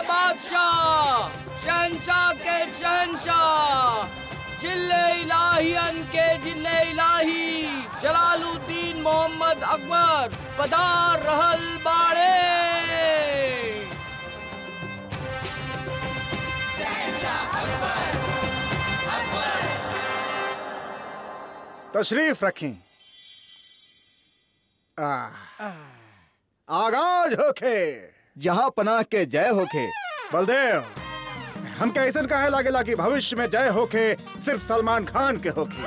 बादशाह शहनशाह के शहनशाह जिले इलाहियन के जिले इलाही जलालुद्दीन मोहम्मद अकबर पधार रहल बाड़े तशरीफ रखें आ, आगाज होखे जहाँ पनाह के जय होखे बलदेव हम कैसन कहे लागेला कि भविष्य में जय होखे सिर्फ सलमान खान के होखे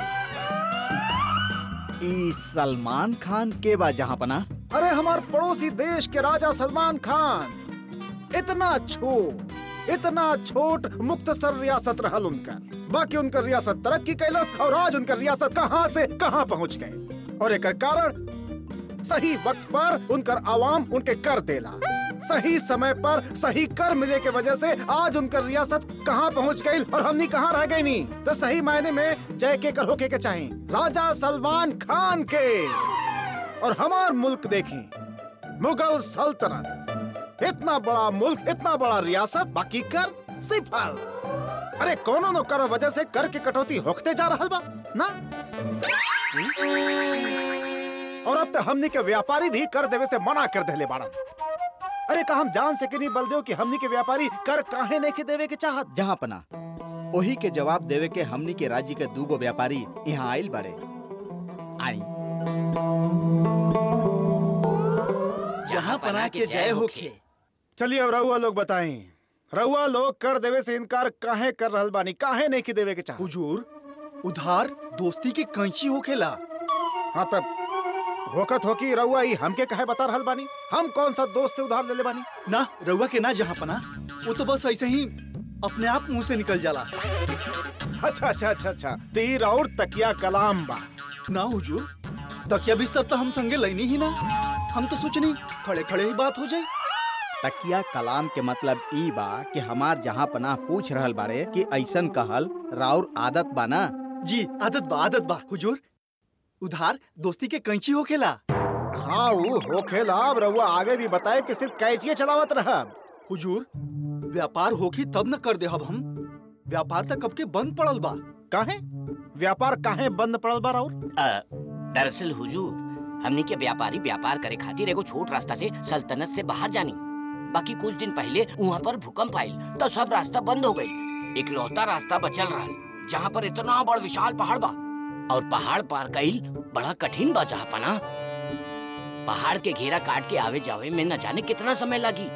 ई सलमान खान के बा जहाँ पना अरे हमार पड़ोसी देश के राजा सलमान खान इतना छोट इतना छोट मुख्तसर रियासत रहल उनकर बाकी उनकर रियासत तरक्की कैलस और आज उनकर रियासत कहां से कहां पहुंच गए और एकर कारण सही वक्त पर उनकर आवाम उनके कर देला सही समय पर सही कर मिले के वजह से आज उनकर रियासत कहां पहुंच गई और हमनी कहां रह गई नी तो सही मायने में जय के कर होके के चाहिए राजा सलमान खान के और हमार मुल्क देखी मुगल सल्तनत इतना बड़ा मुल्क इतना बड़ा रियासत बाकी कर सिफर अरे कोनो नो कर वजह से कर के कटौती होखते जा रहा बा ना और अब तो हमनी के व्यापारी भी कर देवे से मना कर देले बाड़न अरे का हम जान सके नहीं बलदेव कि हमनी के व्यापारी कर काहे नहीं के देवे के चाहत जहाँ पना वही के जवाब देवे के हमनी के राज्य के दूगो व्यापारी यहाँ आइल बड़े आई जहाँ पना के जय होखे चलिए अब रहुआ लोग बताएं रहुआ लोग कर देवे से इनकार काहे कर रहल बानी काहे नहीं के देवे के चाहत हुजूर उधार दोस्ती के कैंची होखेला हाँ तब होकत हो कि रहुआ ही हमके कहे बता रहल बानी हम कौन सा दोस्त से उधार ले ले बानी ना रउआ के ना जहाँ पना वो तो बस ऐसे ही अपने आप मुंह से निकल जाला अच्छा अच्छा अच्छा अच्छा तीर और तकिया कलाम बा ना हुजूर तकिया बिस्तर तो हम संगे लेनी ही ना हम तो सोचनी खड़े खड़े ही बात हो जाए तकिया कलाम के मतलब ई बा कि हमार जहाँ पनाह पूछ रहल बारे कि ऐसन कहल राउर आदत बा ना जी आदत बा आदत बा हुजूर उधार दोस्ती के कैंची होखेला हाँ वो होखेला अब रहुआ आगे भी बताए कि सिर्फ कैचिए चलावत रहा हुजूर व्यापार होखी तब न कर देहब हम व्यापार तक कब के बंद पड़ल बा काहे व्यापार काहे बंद पड़ल बा और अ, दरअसल हुजूर हमनी के व्यापारी व्यापार करे खातिर एगो छोट रास्ता से सल्तनत से बाहर जानी बाकी कुछ दिन पहले वहाँ पर भूकंप आयल तो सब रास्ता बंद हो गई इकलौता रास्ता बचल रहा जहाँ पर इतना बड़ विशाल पहाड़ बा और पहाड़ पार कईल बड़ा कठिन बा जहाँ पना पहाड़ के घेरा काट के आवे जावे में न जाने कितना समय लगी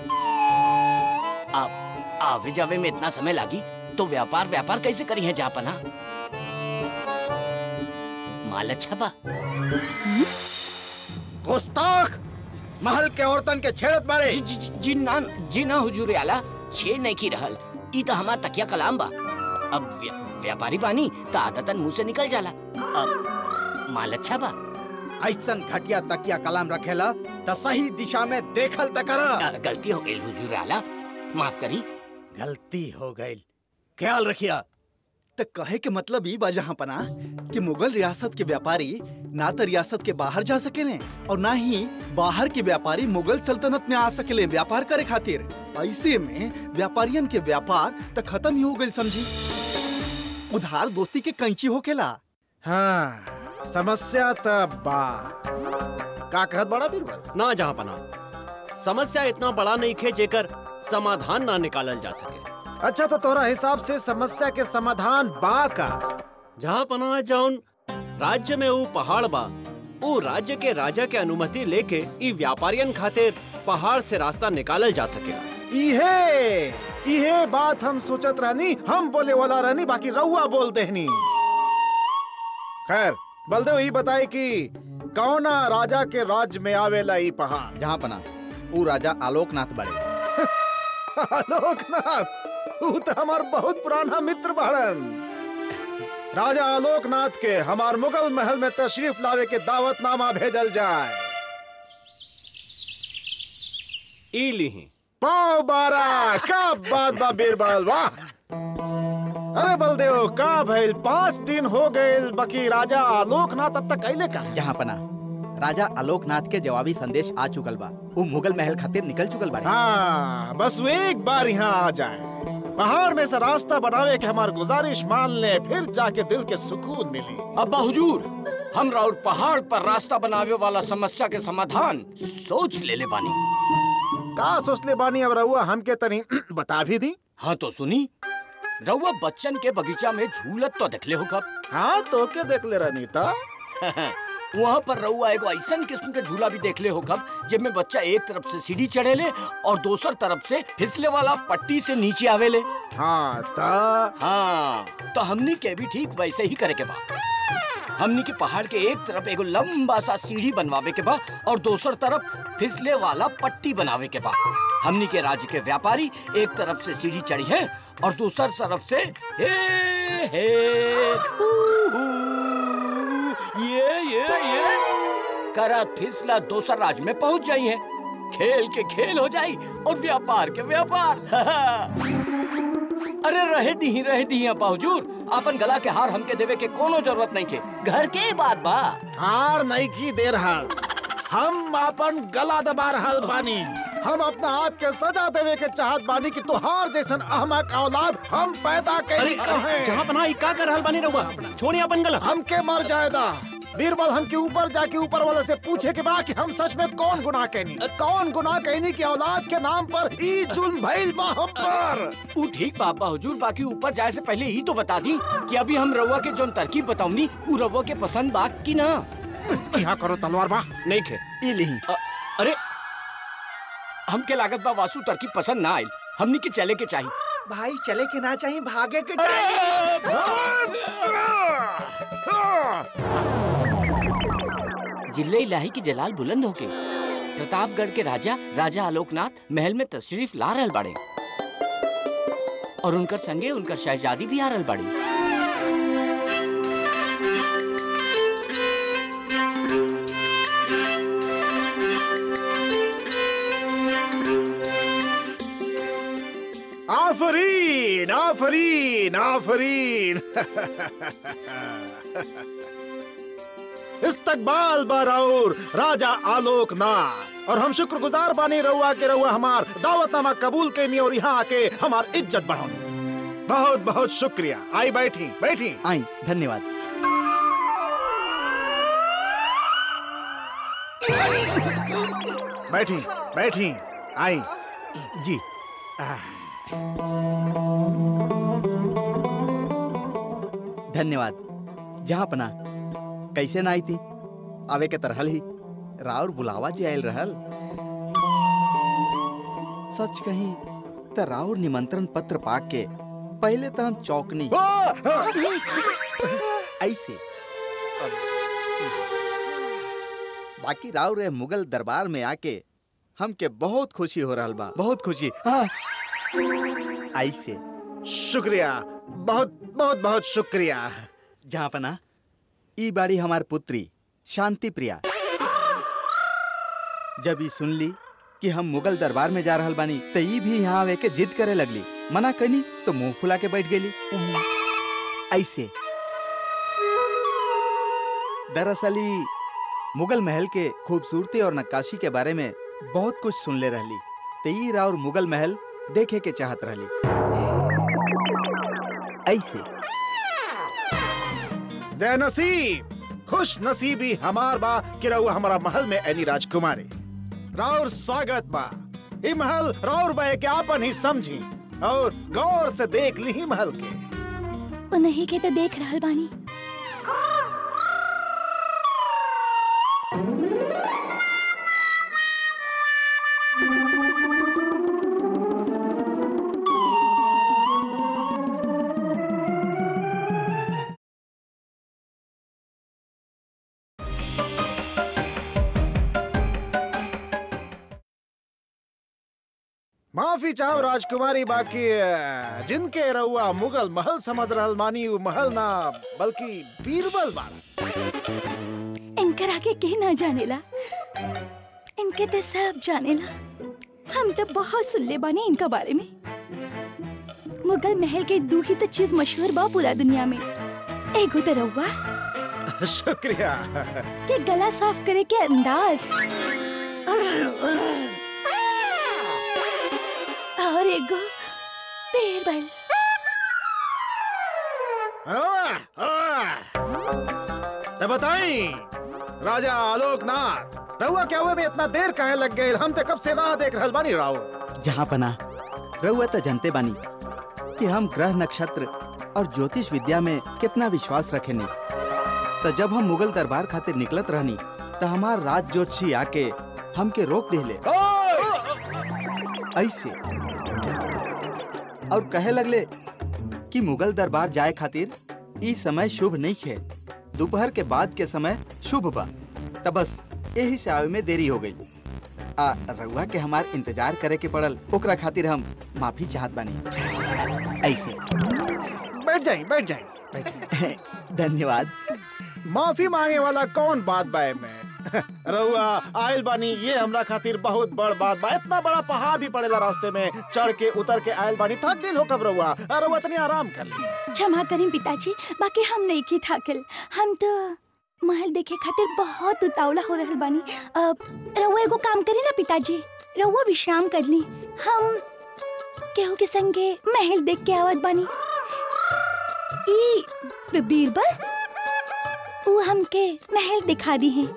अब आवे जावे में इतना समय लगी तो व्यापार व्यापार कैसे करी है जहाँ पना माल अच्छा बा गुस्ताख महल के औरतन के छेड़त बारे जी, जी, जी ना जी ना हुजूर आला छेड़ नहीं की रहल ई तो हमार तकिया कलाम बा अब व्या, व्यापारी बानी तो आदतन मुंह से निकल जाला अब माल अच्छा बा ऐसन घटिया तकिया कलाम रखेला त सही दिशा में देखल त कर अ, गलती हो गई हुजूर आला माफ करी गलती हो गई ख्याल रखिया तो कहे के मतलब ई बा जहाँ पना कि मुगल रियासत के व्यापारी ना तो रियासत के बाहर जा सकेले और ना ही बाहर के व्यापारी मुगल सल्तनत में आ सकेले व्यापार करे खातिर ऐसे में व्यापारियन के व्यापार तो खत्म ही हो गई समझी उधार दोस्ती के कैंची होकेला हाँ समस्या तब बा का कहत बड़ा बीरबल ना जहाँ पना समस्या इतना बड़ा नहीं खे जेकर समाधान ना निकालल जा सके अच्छा तो तोरा हिसाब से समस्या के समाधान बा का जहाँ पना जौन राज्य में वो पहाड़ बा वो राज्य के राजा के अनुमति लेके ई व्यापारियन खातिर पहाड़ से रास्ता निकालल जा सकेला इहे इहे बात हम सोचत रहनी हम बोले वाला रहनी बाकी रउआ बोल देहनी खैर बलदेव ही बताए कि कौना राजा के राज्य में आवेला ई पहाड़ जहाँ पना ऊ राजा आलोकनाथ बड़े आलोकनाथ ऊ तो हमार बहुत पुराना मित्र बाड़न राजा आलोकनाथ के हमार मुगल महल में तशरीफ लावे के दावतनामा भेजल जाए ई लीही पाव बारा का बात बा बीरबल वाह अरे बलदेव का भइल पाँच दिन हो गए बकी राजा आलोकनाथ अब तक कैले का जहाँ पना राजा आलोकनाथ के जवाबी संदेश आ चुकल बा वो मुगल महल खातिर निकल चुकल बाड़े हाँ बस वो एक बार यहाँ आ जाए पहाड़ में से रास्ता बनावे के हमार गुजारिश मान ले फिर जाके दिल के सुकून मिले अब्बा हुजूर हम और पहाड़ पर रास्ता बनावे वाला समस्या के समाधान सोच ले ले बानी का सोचले बानी अब रहुआ हमके तनी बता भी दी हाँ तो सुनी रउआ बच्चन के बगीचा में झूलत तो देखले हो कब हाँ तो के देख ले रहनी था वहाँ पर रउआ एगो ऐसन किस्म के झूला भी देखले हो कब जिसमें बच्चा एक तरफ से सीढ़ी चढ़ेले और दोसर तरफ से फिसले वाला पट्टी से नीचे आवेले हाँ ता हाँ तो हमनी के भी ठीक वैसे ही करे के बा हमनी के पहाड़ के एक तरफ एगो लंबा सा सीढ़ी बनवावे के बा और दोसर तरफ फिसले वाला पट्टी बनावे के बा हमनी के राज्य के व्यापारी एक तरफ से सीढ़ी चढ़ी है और दूसर तरफ से हे हे हू, हू, ये ये ये करत फिसला दोसर राज्य में पहुंच जाई है खेल के खेल हो जाई और व्यापार के व्यापार अरे रहे दी रहे दी अब्बा हुजूर अपन गला के हार हमके देवे के कोनो जरूरत नहीं के घर के बात बा हार नहीं की दे रहा हम अपन गला दबा रहल बानी हम अपना आप के सजा देवे के चाहत बानी कि तुहार जैसन अहमक औलाद हम पैदा अरे कैली कहें जहाँ पना ई का कर रहल बानी रहुआ छोड़िए अपन गला हमके मर जाएदा बीरबल हमके ऊपर जाके ऊपर वाले से पूछे के बा कि हम सच में कौन गुनाह कहनी कौन गुनाह कहनी कि औलाद के नाम पर ई जुल्म भइल बा हम पर ऊ ठीक बा अब्बा हुजूर बाकी ऊपर जाए से पहले ही तो बता दी कि अभी हम रउआ के जोन तरकीब बताऊनी ऊ रउआ के पसंद बा कि ना यहाँ करो तलवार बा नहीं खे ई लिही अ- अरे हमके लागत बा वासु तरकीब पसंद ना आइल हमनी के चले के चाहिए भाई चले के ना चाहिए भागे के जिले इलाही की जलाल बुलंद होके प्रतापगढ़ के राजा राजा आलोकनाथ महल में तशरीफ ला रहल बाड़े और उनकर संगे उनकर शहजादी भी आ रहल बाड़ी आफरीन आफरीन आफरीन इस्तकबाल बराउर राजा आलोकनाथ और हम शुक्रगुजार बानी रहुआ के रहुआ हमार दावतनामा कबूल कैनी और यहाँ आके हमार इज्जत बढ़ानी बहुत बहुत शुक्रिया आई बैठी बैठी आई धन्यवाद बैठी बैठी आई जी धन्यवाद जहाँ पना कैसे ना आई थी आवे के तरहल ही राउर बुलावा जी आयल रहल सच कही त राउर निमंत्रण पत्र पाके के पहले तो हम चौकनी ऐसे बाकी राउर रे मुगल दरबार में आके हमके बहुत खुशी हो रहल बा बहुत खुशी हाँ। ऐसे शुक्रिया बहुत बहुत बहुत शुक्रिया जहाँ पना ई बाड़ी हमार पुत्री शांति प्रिया जब ई सुन ली कि हम मुगल दरबार में जा रहल बानी त ई भी यहाँ आवे के जिद करे लगली मना कनी तो मुंह फुला के बैठ गेली ऐसे दरअसल ई मुगल महल के खूबसूरती और नक्काशी के बारे में बहुत कुछ सुन ले रहली त ई राउर मुगल महल देखे के चाहत रहली ऐसे जय नसीब खुश नसीबी हमार बा कि रहुआ हमारा महल में एनी राजकुमारी राउर स्वागत बा ई महल राउर बे के आपन ही समझी और गौर से देख ली ही महल के उन्हीं के तो देख रहल बानी माफी चाहो राजकुमारी बाकी अ, जिनके रहुआ मुगल महल समझ रहल मानी उ महल ना बल्कि बीरबल बाड़ा इनकर आगे के ना जानेला इनके तो सब जानेला हम तो बहुत सुन ले बानी इनका बारे में मुगल महल के दू ही तो चीज मशहूर बा पूरा दुनिया में एगो तो रउआ शुक्रिया के गला साफ करे के अंदाज और एगो बीरबल तो बताई राजा आलोकनाथ रहुआ क्या हुए में इतना देर काहे लग गए हम तो कब से राह देख रहल बानी राव जहाँ पना रउआ तो जानते बानी कि हम ग्रह नक्षत्र और ज्योतिष विद्या में कितना विश्वास रखेनी तो जब हम मुगल दरबार खातिर निकलत रहनी तो हमार राज ज्योतिषी आके हमके रोक देले ऐसे और कहे लगले कि मुगल दरबार जाए खातिर ई समय शुभ नहीं है दोपहर के बाद के समय शुभ बा तब बस यही से आवे में देरी हो गई आ रउआ के हमार इंतजार करे के पड़ल ओकरा खातिर हम माफी चाहत बानी ऐसे बैठ जाई बैठ जाई बैठ जाई। धन्यवाद माफी मांगे वाला कौन बात बाय में रहुआ आयल बानी ये हमरा खातिर बहुत बड़ बात बा इतना बड़ा पहाड़ भी पड़ेला रास्ते में चढ़ के उतर के आयल बानी थक दिल हो कब रहुआ रहुआ तनी आराम कर ली क्षमा करें पिताजी बाकी हम नहीं की थाकल हम तो महल देखे खातिर बहुत उतावला हो रहल बानी अब रउआ एगो काम करी ना पिताजी रउआ विश्राम कर ली हम केहू के संगे महल देख के आवत बानी ई बी- बीरबल वो हमके महल दिखा दी है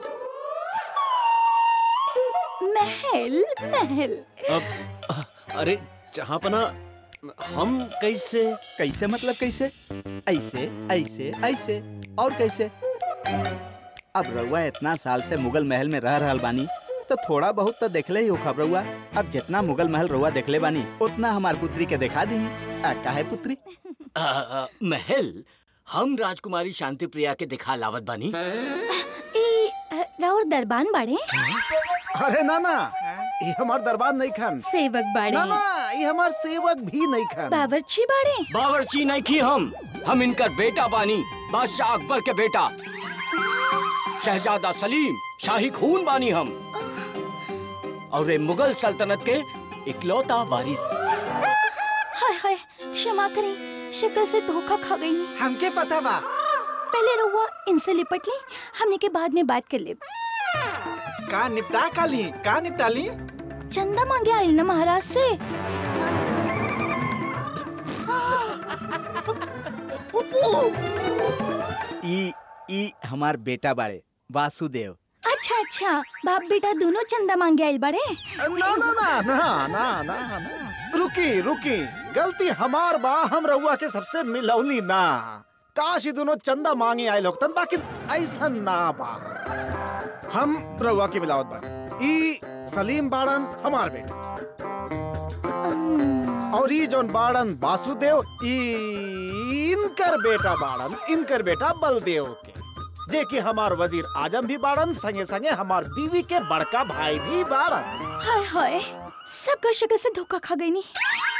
महल महल अब अरे जहाँ पना हम कैसे कैसे मतलब कैसे ऐसे ऐसे ऐसे और कैसे अब रउआ इतना साल से मुगल महल में रह रहल बानी तो थोड़ा बहुत तो देखले ही हो खब रउआ अब जितना मुगल महल रउआ देखले बानी उतना हमार पुत्री के दिखा दी आ, काहे पुत्री आ, आ, महल हम राजकुमारी शांति प्रिया के दिखा लावत बानी ई अ, राउर दरबान बाड़े अरे ना ना ये हमार दरबार नहीं खान सेवक बाड़े ना ना ये हमार सेवक भी नहीं खान बावर्ची बाड़े बावर्ची नहीं की हम हम इनकर बेटा बानी बादशाह अकबर के बेटा शहजादा सलीम शाही खून बानी हम और ये मुगल सल्तनत के इकलौता वारिस हाय हाय क्षमा करें शक्ल से धोखा खा गई नहीं हमके पता बा पहले रहुआ इनसे लिपट ली हमने के बाद में बात कर ले का निपटा का ली का निपटा ली चंदा मांगे आयल ना महाराज से ई ई हमार बेटा बाड़े वासुदेव अच्छा अच्छा बाप बेटा दोनों चंदा मांगे आयल बड़े ना ना ना ना ना ना ना रुकी रुकी गलती हमार बा हम रहुआ के सबसे मिलौनी ना काश ये दोनों चंदा मांगे आए लोग तन बाकी ऐसा ना बा हम रहुआ के मिलावत बा ई सलीम बाड़न हमार बेटा हम्म, और ई जोन बाड़न वासुदेव ई इनकर बेटा बाड़न इनकर बेटा बलदेव के जे कि हमार वजीर आजम भी बाड़न संगे संगे हमार बीवी के बड़का भाई भी बाड़न हाय हाय सबका शक्ल से धोखा खा गई नहीं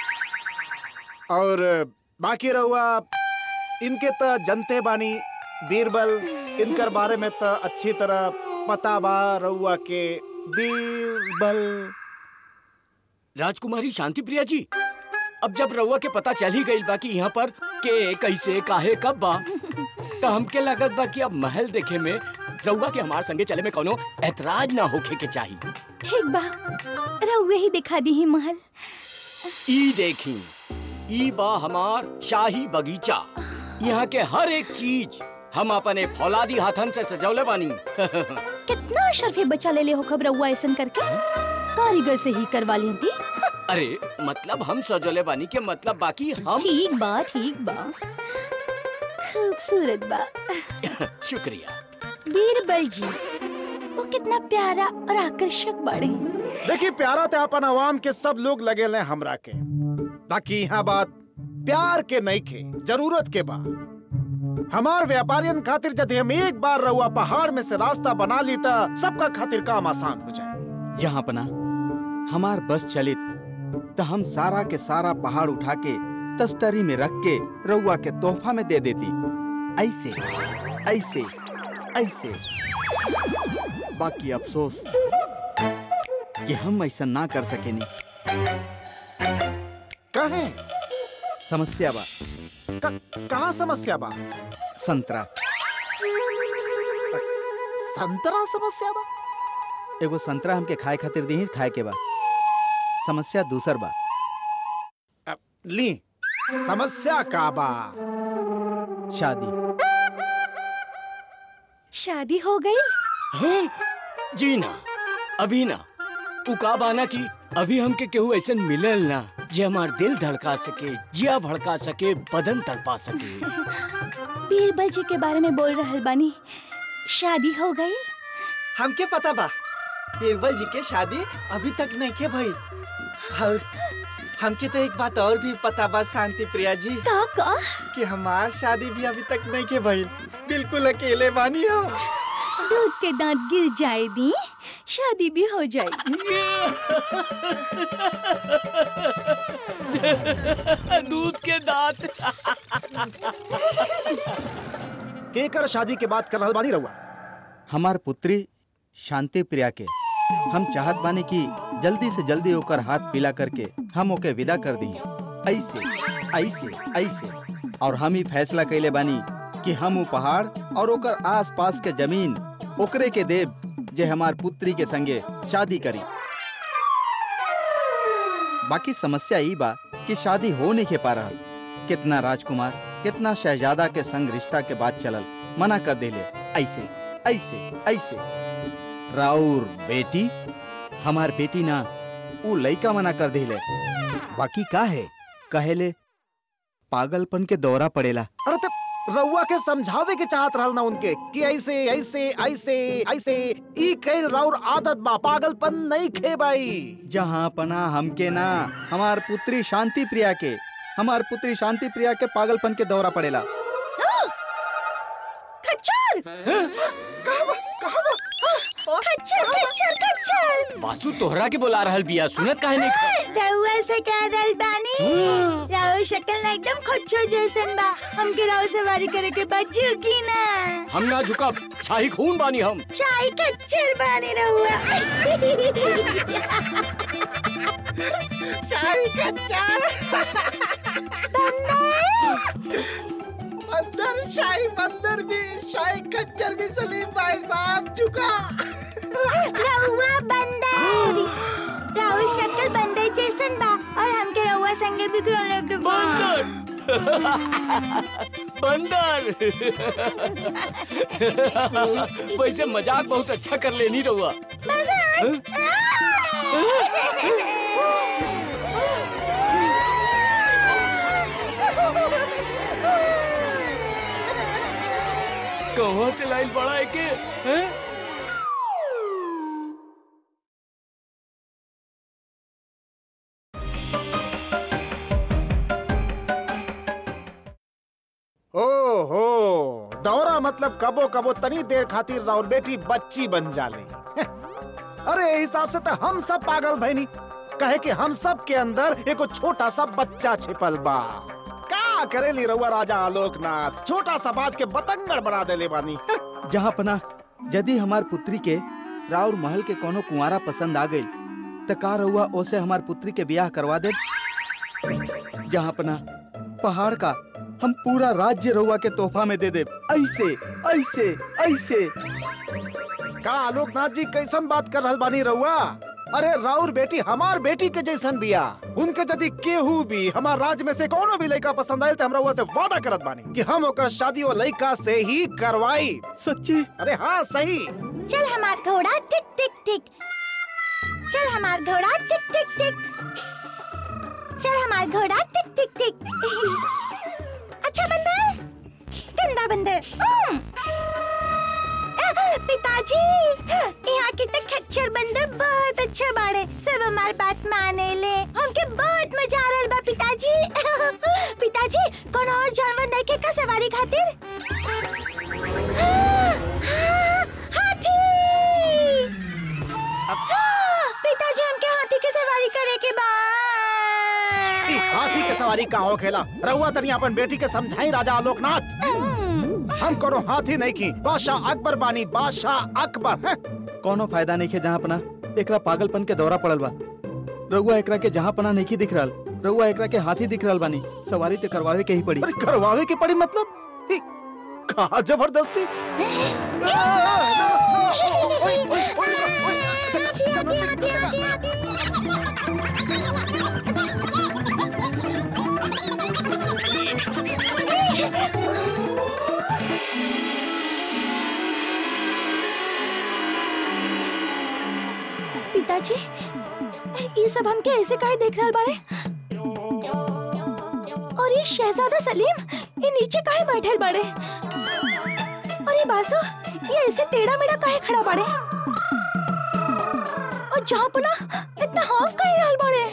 और बाकी रहुआ इनके त जनते बानी बीरबल इनकर बारे में त अच्छी तरह पता बा रहुआ के बीरबल राजकुमारी शांति प्रिया जी अब जब रउआ के पता चल ही गई बा कि यहाँ पर के कैसे काहे कब बा तो हमके लगत बा कि अब महल देखे में रउआ के हमार संगे चले में कोनो ऐतराज ना होखे के चाहिए ठीक बा रहुए ही दिखा दी ही महल ई देखी ई बा हमार शाही बगीचा यहाँ के हर एक चीज हम अपने फौलादी हाथन से सजौले बानी कितना शर्फे बचा ले ले हो खबर रहुआ ऐसन करके कारीगर से ही करवा ली थी अरे मतलब हम सजौले बानी के मतलब बाकी हम ठीक बा ठीक बा खूबसूरत बा शुक्रिया बीरबल जी वो कितना प्यारा और आकर्षक बाड़े देखिए प्यारा ते अपन आवाम के सब लोग लगे ले हमरा के बाकी यहाँ बात प्यार के नहीं खे जरूरत के बा हमार व्यापारियन खातिर यदि हम एक बार रहुआ पहाड़ में से रास्ता बना ली त सबका खातिर काम आसान हो जाए जहाँ पना हमार बस चलित तो हम सारा के सारा पहाड़ उठा के तस्तरी में रख के रउआ के तोहफा में दे देती ऐसे ऐसे ऐसे बाकी अफसोस कि हम ऐसा ना कर सकेनी कहे समस्या बा कहाँ समस्या बा संतरा संतरा समस्या बा एगो संतरा हमके खाए खातिर दी खाए के बा समस्या दूसर बा ली समस्या का बा शादी शादी हो गई हाँ? जी ना अभी ना उ का बाना की अभी हमके केहू ऐसन मिलल ना जे हमार दिल धड़का सके जिया भड़का सके बदन तड़पा सके बीरबल जी के बारे में बोल रहल बानी शादी हो गई हमके पता बा बीरबल जी के शादी अभी तक नहीं के भइल और हमके तो एक बात और भी पता बा शांति प्रिया जी का का कि हमार शादी भी अभी तक नहीं के भइल बिल्कुल अकेले बानी हम दूध के दांत गिर जाए दी शादी भी हो जाए दूध के दांत केकर शादी के बात कर रहल बानी रहुआ हमार पुत्री शांति प्रिया के हम चाहत बानी कि जल्दी से जल्दी ओकर हाथ पीला करके हम ओके विदा कर दी ऐसे ऐसे ऐसे और हम ही फैसला कैले बानी कि हम उ पहाड़ और ओकर आस पास के जमीन ओकरे के देव जे हमार पुत्री के संगे शादी करी बाकी समस्या ई बा कि शादी हो नहीं के पा रहल कितना राजकुमार कितना शहजादा के संग रिश्ता के बात चलल मना कर देले ऐसे ऐसे ऐसे राउर बेटी हमार बेटी ना ऊ लइका मना कर देले बाकी का है कहेले पागलपन के दौरा पड़ेला अरे तब रउआ के समझावे के चाहत रहल ना उनके कि ऐसे ऐसे ऐसे ऐसे ई कैल राउर आदत बा पागलपन नहीं खे बाई जहाँ पना हमके ना हमार पुत्री शांति प्रिया के हमार पुत्री शांति प्रिया के पागलपन के दौरा पड़ेला खच्चर खच्चर खच्चर खच्चर बासु तोहरा के बुला रहल बिया सुनत काहे नहीं रउआ से कह रहल बानी राउर शक्ल ना एकदम खच्चर जैसन बा हमके राउर सवारी करे के बाद झुकी ना हम ना झुकब शाही खून बानी हम शाही खच्चर बानी रउआ शाही कच्चा अंदर शाही मंदिर भी शाही खच्चर भी सलीम भाई साहब चुका रउआ बंदर राउर शक्ल बंदर जैसन बा और हमके रउआ संगे भी ग्रहण के बंदर बंदर वैसे मजाक बहुत अच्छा कर लेनी रहुआ कहाँ से लाइन बड़ा है के हैं? ओहो दौरा मतलब कबो कबो तनी देर खातिर राउर बेटी बच्ची बन जाले अरे ए हिसाब से तो हम सब पागल भैनी कहे कि हम सब के अंदर एगो छोटा सा बच्चा छिपल बा का करेली रउआ राजा आलोकनाथ छोटा सा बात के बतंगड़ बना देले बानी जहाँ पना यदि हमार पुत्री के राउर महल के कोनो कुंवारा पसंद आ गई त का रउआ ओसे हमार पुत्री के ब्याह करवा दे जहाँ पना पहाड़ का हम पूरा राज्य रउआ के तोहफा में दे दे ऐसे ऐसे ऐसे का आलोकनाथ जी कैसन बात कर रहल बानी रउआ अरे राउर बेटी हमार बेटी के जैसन बिया उनके यदि केहू भी हमार राज्य में से कोनो भी लड़का पसंद आयल तो हमरा से वादा करत बानी कि हम ओकर शादी वो लड़का से ही करवाई सच्ची अरे हाँ सही चल हमार घोड़ा टिक टिक टिक चल हमार घोड़ा टिक टिक टिक चल हमार घोड़ा टिक टिक टिक अच्छा बंदर गंदा बंदर हम्म। अ, पिताजी यहाँ के तो खच्चर बंदर बहुत अच्छा बाड़े सब हमार बात माने ले हमके बहुत मजा आ रहल बा पिताजी पिताजी कौन और जानवर नहीं के का सवारी खातिर हाथी पिताजी हमके हाथी के सवारी करे के बा ई हाथी के सवारी का हो खेला रउआ तनी अपन बेटी के समझाई राजा आलोकनाथ हम कोनो हाथी नहीं की बादशाह अकबर बानी बादशाह अकबर हैं? कोनो फायदा नहीं है जहाँ पना एकरा पागलपन के दौरा पड़ल बा रउआ एकरा के जहाँ पना नहीं दिख रहल रउआ एकरा के हाथी दिख रहल बानी सवारी ते करवावे के ही पड़ी अरे करवावे की पड़ी मतलब ई, कहा जबरदस्ती ओए, ओए, ओए, ओए, देखा, देखा, देखा। पिताजी ये सब हमके ऐसे काहे देख रहल बाड़े और ये शहजादा सलीम ये नीचे काहे बैठल बाड़े और ये बासु ये ऐसे टेढ़ा मेढ़ा काहे खड़ा बाड़े और जहाँ पना इतना हाफ काहे रहल बाड़े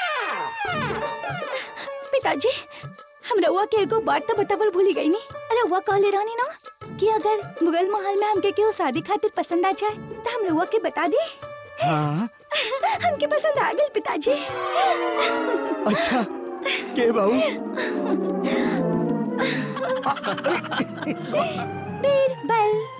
पिताजी हम रउआ के एगो बात तो बतावल भूली गई नी रउआ कहले रहनी ना कि अगर मुगल महल में हमके केहू शादी खातिर पसंद आ जाए तो हम रउआ के बता दी हाँ हमके पसंद आ गई पिताजी अच्छा के बाबू बीरबल